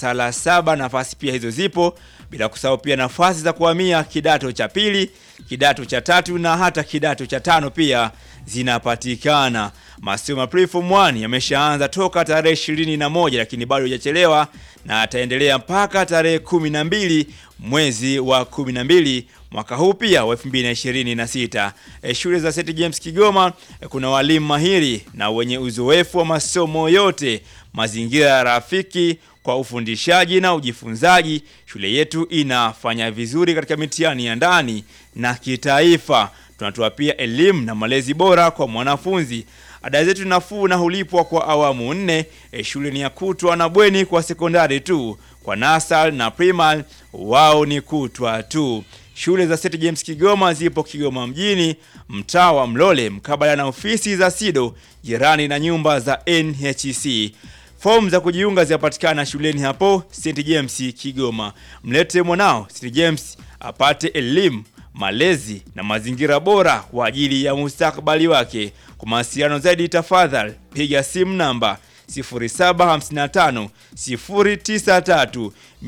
darasa la saba. Nafasi pia hizo zipo, bila kusahau pia nafasi za kuhamia kidato cha pili, kidato cha tatu na hata kidato cha tano pia zinapatikana. Masomo ya Preform 1 yameshaanza toka tarehe ishirini na moja lakini bado hajachelewa na ataendelea mpaka tarehe kumi na mbili mwezi wa kumi na mbili mwaka huu pia wa 2026. E, shule za St James Kigoma e, kuna walimu mahiri na wenye uzoefu wa masomo yote, mazingira rafiki kwa ufundishaji na ujifunzaji. Shule yetu inafanya vizuri katika mitihani ya ndani na kitaifa. Tunatoa pia elimu na malezi bora kwa mwanafunzi. Ada zetu nafuu na hulipwa kwa awamu nne. E, shule ni ya kutwa na bweni kwa sekondari tu. Kwa nasal na primal wao ni kutwa tu. Shule za St James Kigoma zipo Kigoma mjini, mtaa wa Mlole, mkabala na ofisi za SIDO, jirani na nyumba za NHC. Fomu za kujiunga zinapatikana shuleni hapo St James Kigoma. Mlete mwanao St James apate elimu, malezi na mazingira bora kwa ajili ya mustakabali wake. Kwa mawasiliano zaidi, tafadhali piga simu namba 0755 093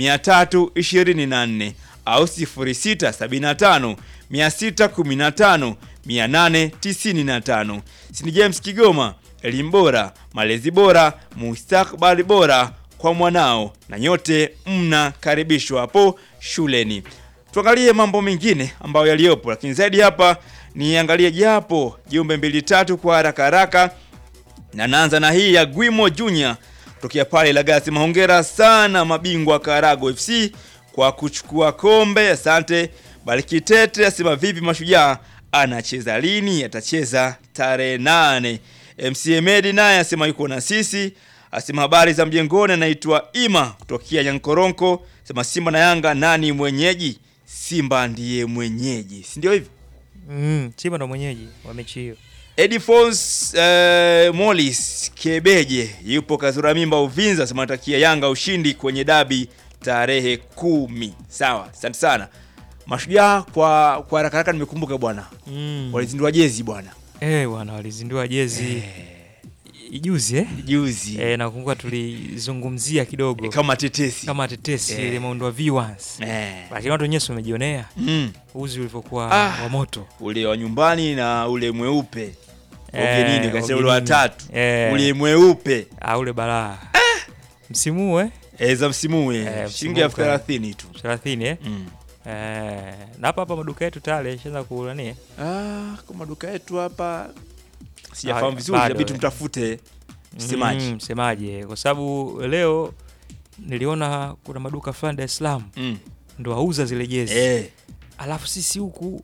324 au 0675 615 895. St James Kigoma, elimu bora, malezi bora, mustakabali bora kwa mwanao, na nyote mnakaribishwa hapo shuleni. Tuangalie mambo mengine ambayo yaliyopo, lakini zaidi hapa niangalie japo jumbe mbili tatu kwa haraka haraka, na naanza na hii ya Gwimo Junior kutokea pale Lagasi. Mahongera sana mabingwa Karago FC kwa kuchukua kombe, asante. Balikitete asema vipi Mashujaa anacheza lini? Atacheza tarehe nane. MC Medi naye asema yuko na sisi, asema habari za mjengoni, anaitwa Ima kutokea Nyankoronko, asema Simba na Yanga nani mwenyeji? Simba ndiye mwenyeji, si ndio hivyo? Mm, Simba ndo mwenyeji wa mechi hiyo. Edifons eh, Molis Kebeje yupo Kazura Mimba Uvinza, asema anatakia Yanga ushindi kwenye dabi tarehe kumi. Sawa, asante sana Mashujaa. Kwa kwa haraka haraka nimekumbuka bwana, Mm. walizindua jezi bwana Eh, bwana walizindua jezi juzi eh? juzi Eh, nakumbuka tulizungumzia kidogo kama tetesi kama tetesi Eh. ile muundo wa V1s. eh. Lakini watu wenyewe si wamejionea mm. uzi ulivyokuwa Ah. wa moto. ule wa nyumbani na ule mweupe Eh, ugenini, kasema ule wa ugenini. tatu Eh. ule mweupe Ah, ule balaa. Msimu huu eh? eh, za msimu huu, Eh, eh, msimu shilingi elfu huu kwa- thelathini tu 30 eh? mm. Eh, na hapa hapa maduka yetu tayari yashaanza kulani. eh? Ah, kwa maduka yetu hapa Ah, sijafahamu vizuri, bado, inabidi eh. tumtafute msemaji. Mm, msemaji eh, kwa sababu leo niliona kuna maduka fulani Dar es Salaam Mm. ndo auza zile jezi Eh, alafu sisi huku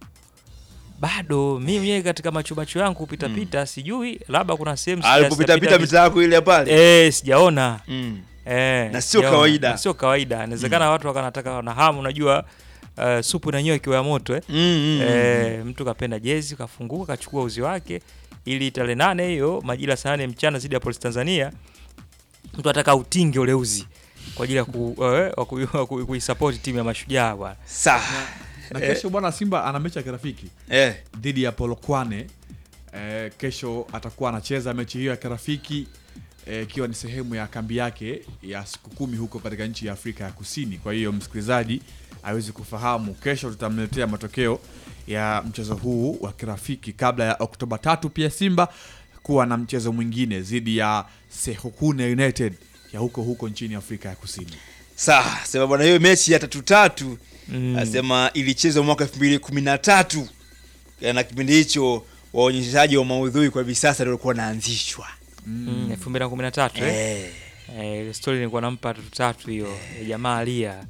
bado mimi mwenyewe katika macho macho yangu kupita pita sijui labda kuna sehemu sija- alipopita pita sijapita mitaa yako ile pale viz- eh, sijaona mm. eh, Na sio sijaona. kawaida. Na sio kawaida inawezekana watu wakanataka na hamu unajua uh, supu na nyoa ikiwa ya moto eh. Mm, mm, mm. Eh, mtu kapenda jezi kafunguka kachukua uzi wake ili tarehe nane hiyo majira saa nane mchana zidi ya polisi Tanzania mtu ataka utinge ule uzi kwa ajili ya ku, eh, wa ku- wa ku- kuisupport timu ya mashujaa bwana Sawa. na Eh. kesho bwana Simba ana mechi ya kirafiki Eh, dhidi ya Polokwane. Eh, kesho atakuwa anacheza mechi hiyo ya kirafiki eh, ikiwa ni sehemu ya kambi yake ya siku kumi huko katika nchi ya Afrika ya Kusini. Kwa hiyo msikilizaji awezi kufahamu, kesho tutamletea matokeo ya mchezo huu wa kirafiki kabla ya Oktoba tatu pia Simba kuwa na mchezo mwingine dhidi ya Sekhukhune United ya huko huko nchini Afrika ya Kusini. sawa. Sema bwana, hiyo mechi ya tatu tatu Mm. asema ilichezwa mwaka elfu mbili kumi na tatu na kipindi hicho waonyeshaji wa maudhui kwa hivi sasa ndio walikuwa wanaanzishwa Mm, elfu mbili na kumi na tatu eh? eh, Eh, ile story nilikuwa nampa tatu tatu hiyo ya jamaa alia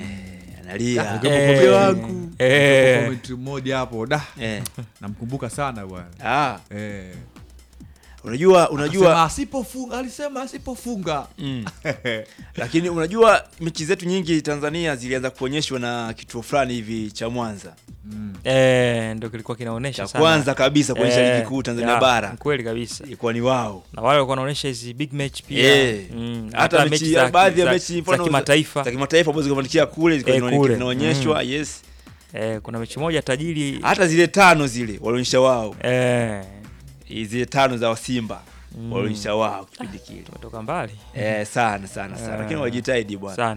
analia Alikuwa Eh, mke wangu eh. Comment mmoja hapo da eh. namkumbuka sana bwana ah, eh. unajua Unajua unajua asipofunga alisema asipofunga mm. lakini unajua mechi zetu nyingi Tanzania zilianza kuonyeshwa na kituo fulani hivi cha Mwanza eh, ndo kilikuwa kinaonesha cha sana. kwanza kabisa kuonyesha Eh, ligi kuu Tanzania ya, bara kweli kabisa ilikuwa ni wao na wale walikuwa wanaonyesha hizi big match pia Eh. mm, hata mechi za- baadhi ya za- mechi za mfano kimataifa za kimataifa ambazo zikafanikia kule zilikuwa Eh, zinaone- kule. zinaonyeshwa yes eh, kuna mechi moja tajiri hata zile tano zile walionyesha wao eh, zile tano za Simba Mm. walionyesha wao kipindi kile tumetoka mbali eh, sana sana sana Eh. lakini walijitahidi bwana sana